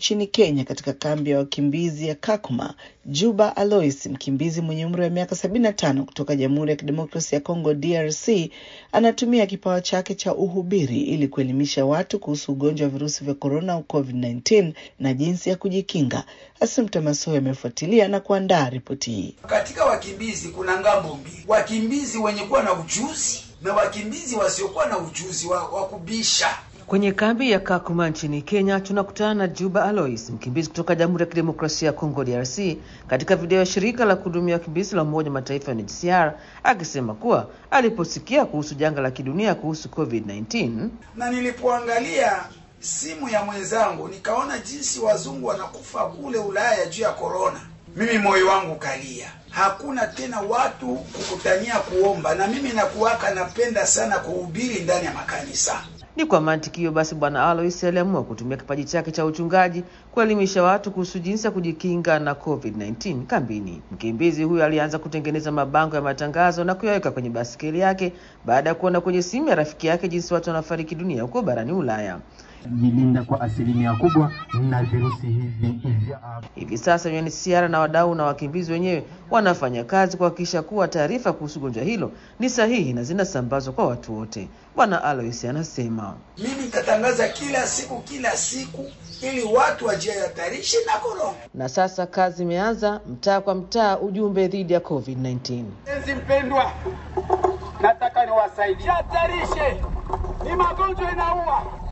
nchini Kenya, katika kambi ya wakimbizi ya Kakuma, Juba Alois, mkimbizi mwenye umri wa miaka 75 kutoka Jamhuri ya Kidemokrasia ya Kongo DRC, anatumia kipawa chake cha uhubiri ili kuelimisha watu kuhusu ugonjwa wa virusi vya korona au COVID-19 na jinsi ya kujikinga. Assumpta Masoe amefuatilia na kuandaa ripoti hii. Katika wakimbizi kuna ngambo mbili, wakimbizi wenye kuwa na ujuzi na wakimbizi wasiokuwa na ujuzi wa, wa kubisha. Kwenye kambi ya Kakuma nchini Kenya tunakutana na Juba Alois, mkimbizi kutoka Jamhuri ya Kidemokrasia ya Kongo DRC, katika video ya shirika la kuhudumia wakimbizi la Umoja wa Mataifa UNHCR akisema kuwa aliposikia kuhusu janga la kidunia kuhusu COVID-19 Na nilipoangalia simu ya mwenzangu nikaona jinsi wazungu wanakufa kule Ulaya juu ya korona, mimi moyo wangu kalia. Hakuna tena watu kukutania kuomba, na mimi nakuwaka napenda sana kuhubiri ndani ya makanisa. Ni kwa mantiki hiyo basi, Bwana Alois aliamua kutumia kipaji chake cha uchungaji kuelimisha watu kuhusu jinsi ya kujikinga na COVID-19 kambini. Mkimbizi huyo alianza kutengeneza mabango ya matangazo na kuyaweka kwenye basikeli yake baada ya kuona kwenye simu ya rafiki yake jinsi watu wanafariki dunia huko barani Ulaya. jilinda kwa asilimia kubwa na virusi hivi vya Hivi sasa UNHCR na wadau na wakimbizi wenyewe wanafanya kazi kuhakikisha kuwa taarifa kuhusu gonjwa hilo ni sahihi na zinasambazwa kwa watu wote. Bwana Alois anasema Mimi nitatangaza kila siku kila siku, ili watu wajihatarishe na korona. na sasa kazi imeanza, mtaa kwa mtaa, ujumbe dhidi ya COVID-19. Mpenzi mpendwa, nataka niwasaidie. Jihatarishe, ni magonjwa inaua.